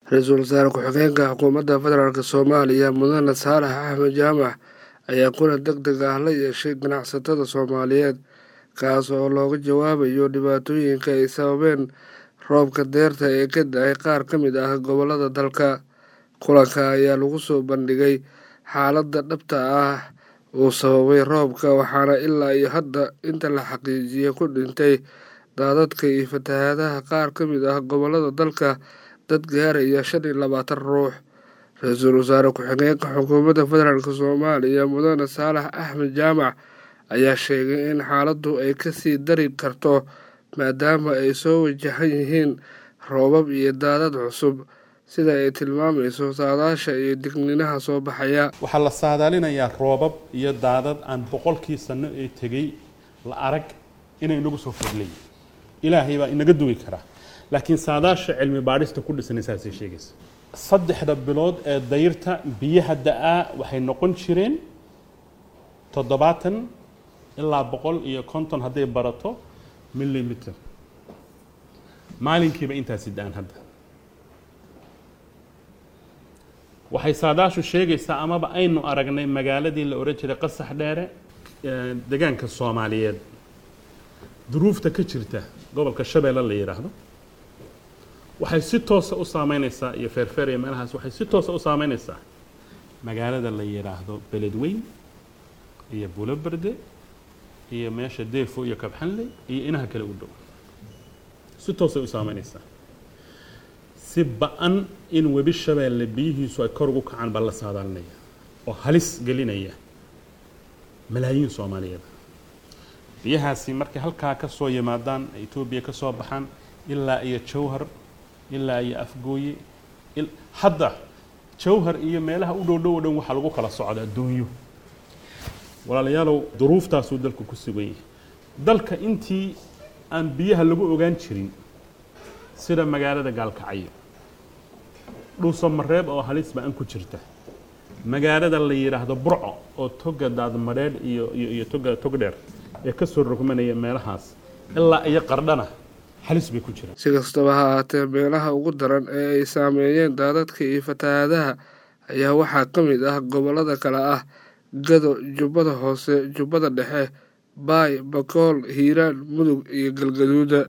ra-iisul wasaare ku-xigeenka xukuumadda federaalk soomaaliya mudane saalax axmed jaamac ayaa kulan deg deg ah la yeeshay ganacsatada soomaaliyeed kaas oo looga jawaabayo dhibaatooyinka ay sababeen roobka deerta ee ka da-ay qaar ka mid ah gobolada dalka kulanka ayaa lagu soo bandhigay xaaladda dhabta ah uu sababay roobka waxaana ilaa iyo hadda inta la xaqiijiyay ku dhintay daadadka iyo fatahaadaha qaar ka mid ah gobolada dalka dad gaaraya shan iyo labaatan ruux ra-iisul wasaare ku-xigeenka xukuumadda federaalk soomaaliya mudane saalax axmed jaamac ayaa sheegay in xaaladdu ay kasii dari karto maadaama ay soo wajahan yihiin roobab iyo daadad cusub sida ay tilmaamayso saadaasha iyo digniinaha soo baxaya waxaa la saadaalinayaa roobab iyo daadad aan boqolkii sano ee tegey la arag inay inagu soo fadlayin ilaahay baa inaga duwi karaa laakiin saadaasha cilmi baadhista ku dhisanay saasay sheegaysa saddexda bilood ee dayrta biyaha da-aa waxay noqon jireen toddobaatan ilaa boqol iyo konton hadday barato millimiter maalinkiiba intaasi da-aan hadda waxay saadaashu sheegaysaa amaba aynu aragnay magaaladii la ohan jiray qasax dheere degaanka soomaaliyeed duruufta ka jirta gobolka shabeelle la yidhaahdo waxay si toosa u saameyneysaa iyo feerfeer iyo meelahaas waxay si toosa u saameyneysaa magaalada la yidhaahdo beledweyn iyo buloberde iyo meesha deefo iyo kabxanley iyo inaha kale u dhow si toosay u saameyneysaa si ba-an in webi shabeelle biyihiisu ay kor ugu kacaan baa la saadaalinaya oo halis gelinaya malaayiin soomaaliyeed biyahaasi markay halkaa ka soo yimaadaan etoobiya ka soo baxaan ilaa iyo jawhar ilaa iyo afgooye hadda jawhar iyo meelaha u dhow dhow o dhan waxaa lagu kala socda adduunyo walaalayaalow duruuftaasuu dalku ku sugan yahay dalka intii aan biyaha lagu ogaan jirin sida magaalada gaalkacyo dhuuso mareeb oo halis ba-an ku jirta magaalada la yidhaahdo burco oo toga daadmadheedh iyo iyo toga togdheer ee ka soo rogmanaya meelahaas ilaa iyo qardhana halis bay ku jiraan si kastaba ha ahaatee meelaha ugu daran ee ay saameeyeen daadadka iyo fatahaadaha ayaa waxaa ka mid ah gobolada kale ah gado jubbada hoose jubbada dhexe baay bakool hiiraan mudug iyo galgaduuda